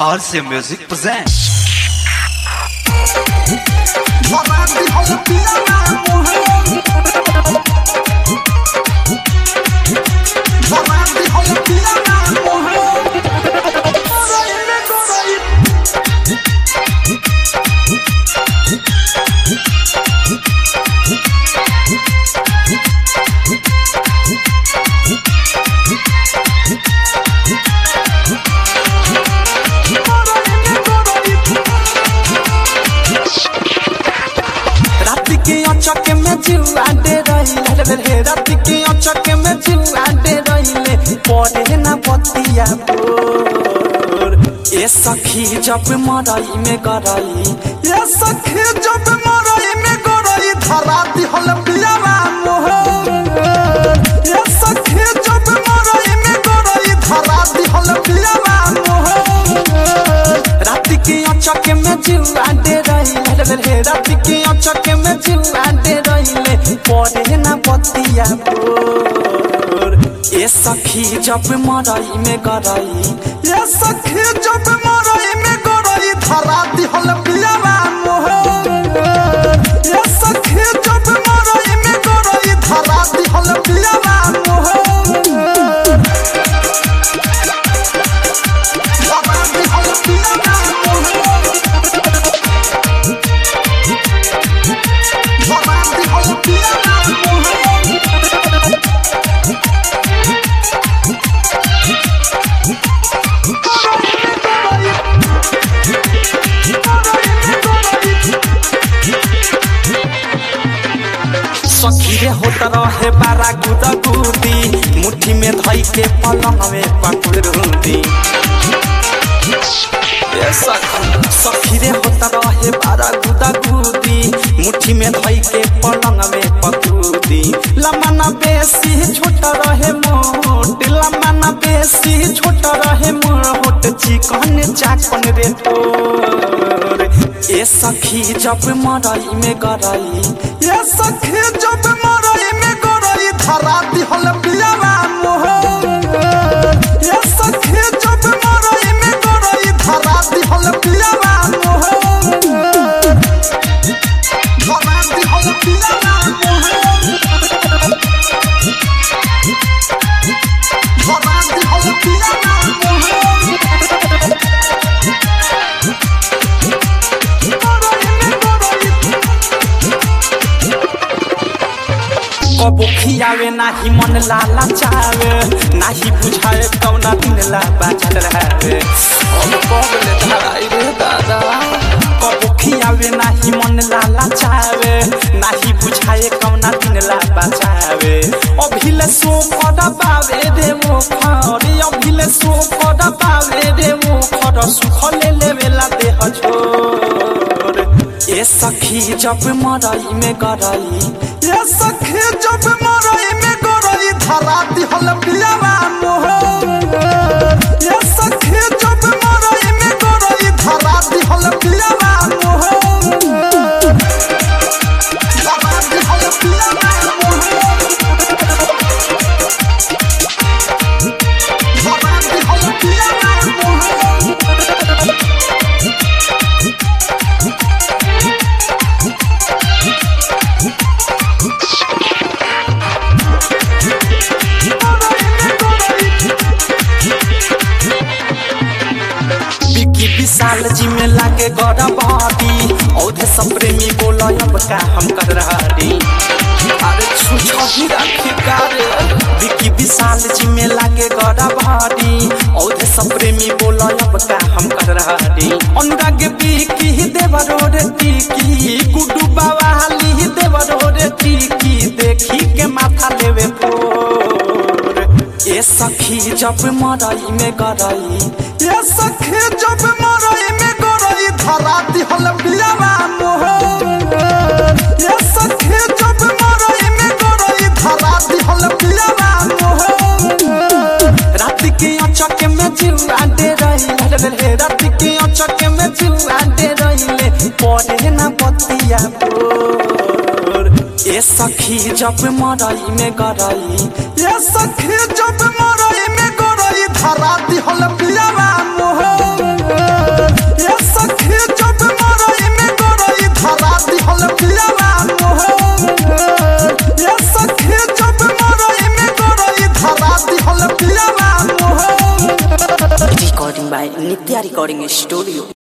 RC Music presents. रात के अचक में जुआ दे रही रे रात के अचक में जुआ दे रही पड़े ना बतिया बोर ए सखी जब मरई में गरई ए सखी जब मरई में गरई धरा दिहल पियावा मोहर ए सखी जब मरई में गरई धरा दिहल पियावा मोहर रात के अचक में जुआ दे रही रे रात के अचक में जुआ दे रही पड़े ना बतिया बोर ए सखी जब मरई में गरई ए सखी जब मरई में गरई धरा दिहल पियावा मोहर ए सखी जब मरई में गरई धरा दिहल पियावा मोहर धरा दिहल पियावा मोहर धरा दिहल पियावा मोहर सखी रे होत रहे बारा गुदा गुदी मुट्ठी में धई के पलंग में पकड़ रूदी ए सखी सखी रे होत रहे बारा गुदा गुदी मुट्ठी में धई के पलंग में पकड़ी लमना बेसी छोट रहे मोट लमना बेसी छोट रहे मोट चिकन चाकन रे तोर ए सखी जब मरई में गरई ए सखी जब मरई में गरई धरा दिहल पियावा मोहर ए सखी जब मरई में गरई धरा दिहल पियावा मोहर धरा दिहल पियावा मोहर धरा दिहल पियावा मोहर कबो खियावे नाही मन लाला चावे नाही बुझाए कौना दिन ला बाचल रहे अब कबले धराई रे दादा कबो खियावे नाही मन लाला चावे नाही बुझाए कौना दिन ला बाचावे अभिले सो पदा पावे रे मो खरी अभिले सो पदा पावे रे मो खर सुख ले लेवेला देह छोर ए सखी जब मरई में गरई ए सखी जब मरई में गरई धरा दिहल पियावा मोहर ए सखी जब मरई में गरई धरा दिहल पियावा मोहर धरा दिहल पियावा मोहर धरा दिहल पियावा मोहर विकी विशाल जी में लागे गौरा बॉडी औधे सब प्रेमी बोलो अब का हम कर रही अरे छुछो ही रखी कारे विकी विशाल जी में लागे गौरा बॉडी औधे सब प्रेमी बोलो अब का हम कर रही अनुराग विकी देवरो रे टीकी गुड्डू बाबा हाली देवरो रे टीकी देखी के माथा लेवे फोर ए सखी जब मरई में गरई ए सखी जब मरई में गरई धरा दिहल पियावा मोहर ए सखी जब मरई में गरई धरा दिहल पियावा मोहर रात के अचक में जुआ दे रही रे रात के अचक में जुआ दे रही पड़े ना बतिया बोर ए सखी जब मरई में गरई ए सखी जब मरई में गरई धरा दिहल पियावा मोहर by Nitya Recording Studio.